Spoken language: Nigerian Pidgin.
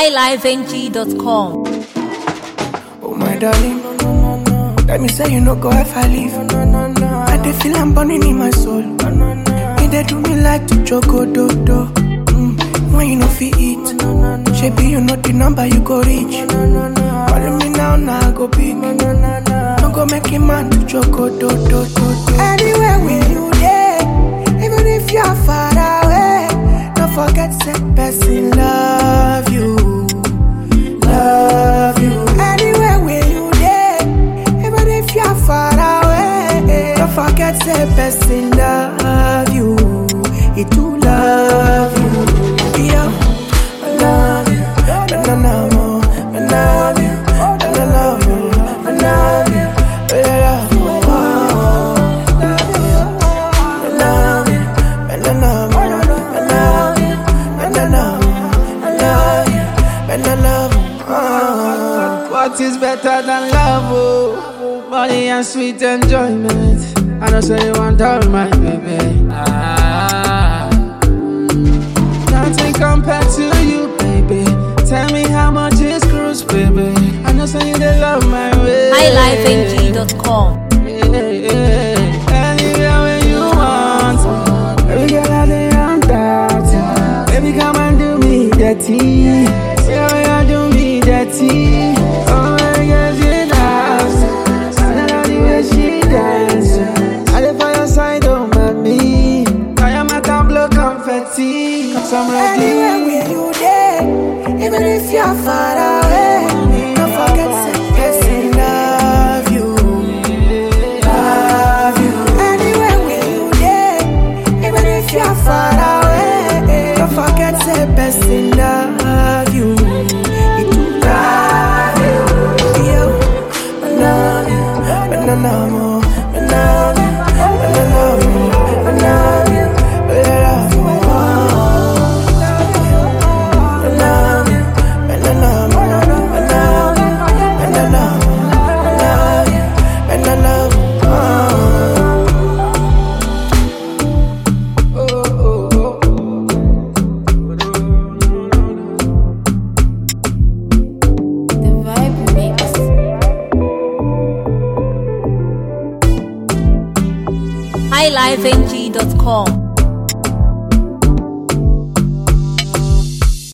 highlifeng.com. Oh my darling, let me say you no go ever leave. I dey feel I'm burning in my soul. You dey do me like to choco do do. Mm, when you no fit eat, shebi you know the number you go reach. Calling me now, now I go big. No go make a man to choco do do do do. Anywhere with you dey, even if you are far away, don't forget say person love you. love you. Anywhere where you dey, even if you're far away, don't forget say person love you. He do love you. Yeah, I love you. And I love you. I love you. And I love you. I love you. I love you. I love you. And I love you. I love you. And I love you. I love you. And I love you. Ah. What is better than love? Oh, money and sweet enjoyment. I know say you want all my baby. Ah, nothing compared to you, baby. Tell me how much is cruise, baby. I know say you dey love my way. highlifeng.com. Yeah, yeah. Anywhere where you want. Baby girl, I dey on that. Baby, come and do me dirty. Yeah, you do me dirty. Oh my God, she dance. I love the way she dance. I dey for your side, oh mommy. I am at a blow confetti. Cause I'm Anywhere ready. where you dey, even if you're far away, don't forget say person love you, love you. Anywhere where you dey, even if you're far away, don't forget say person love you. He do love you, yo. I love you, and I love you, I love you, and I love you, I love you, I love you. I love you, and I love you, I love you, and I love you, I love you, and I love you. Oh, oh, oh. The Vibe Mix. highlifeng.com.